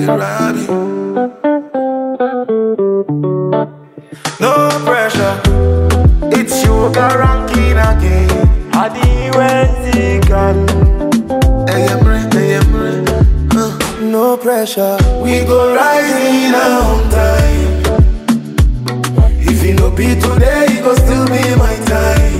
Robbie. No pressure, it's sugar ranking again. Adi Wenzigan. Ayemre, ayemre, uh. No pressure, we go rise in our own time. If it no be today, it go still be my time.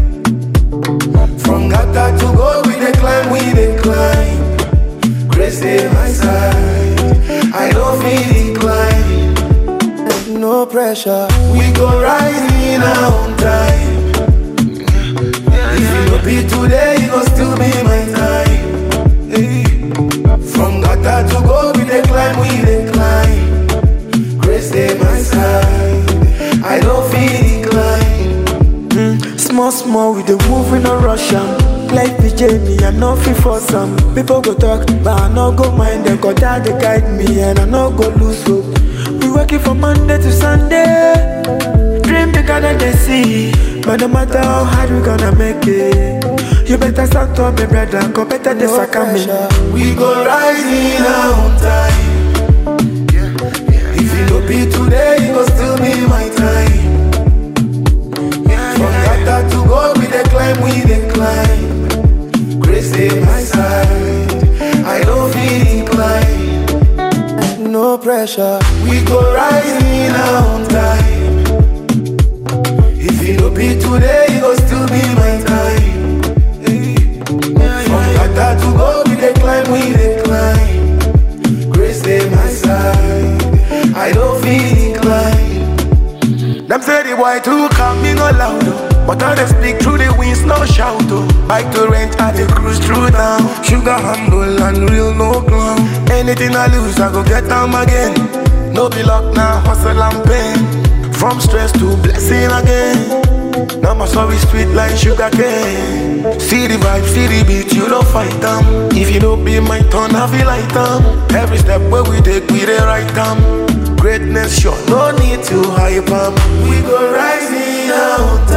From Gata to go, we dey climb, we dey climb. Grace dey my side, I don't feel decline. No pressure, we go rise in our own time. If it no be today, it go still be my time. Hey. From Gata to go, we dey climb, we dey climb. Grace dey my side, I don't feel decline. Small, small, we dey move in a rush am. Like PJ, me, I no fit for some. People go talk, but I no go mind them. Cause that they guide me, and I no go lose hope. We working from Monday to Sunday. Dream bigger than they see. But no matter how hard we gonna make it. You better stand up, my brother. Cause better this No are coming. pressure, we go rise in our own time. If it no be today, it go still be my time. From Gata to go, we dey climb, we dey climb. Grace dey my side, I don't feel inclined. No pressure, we go rise in our own time. If it no be today, it go still be my time. From Gata to go, we dey climb, we dey climb. Grace dey my side, I don't feel inclined. Them say the boy too calm, me no loud oh. But I dey speak through the winds, no shout oh. Bike to rent, I dey cruise through town. Sugar humble and real, no clown. Anything I lose, I go get them again. No be luck now, hustle and pain. From stress to blessing again. Now my story sweet like sugar cane. See the vibe, see the beat, you don't fight them. If you don't be my turn, I feel like them. Every step where we take, we the right time. Greatness sure, no need to hype 'em. We go rise in our own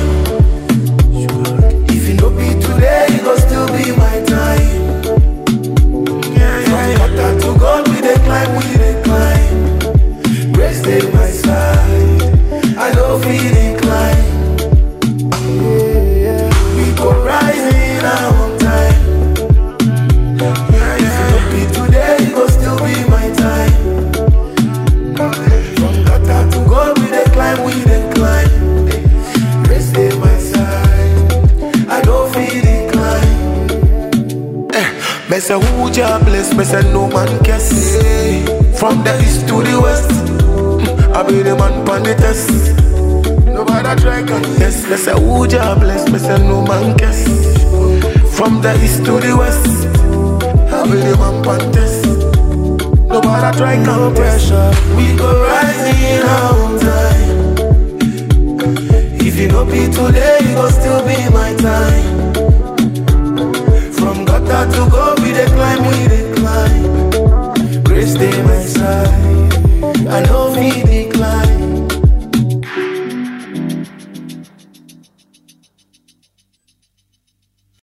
time. If it no be today, it go still be my time. From Gata to God, we dey climb, we dey climb. Grace dey my side, I don't feel inclined. We go rise in our own time. If it no be today, it go still be my time. From Gata to God, we dey climb, we dey climb. Grace dey my side, I don't feel inclined. Eh, me say who Jah bless, me say no man can say. From the east to the west, mm, I be the man pon the test. Nobody try contest. Me say who Jah bless, me say no man can From the east to the west, I be the man pon test. Nobody try contest. We go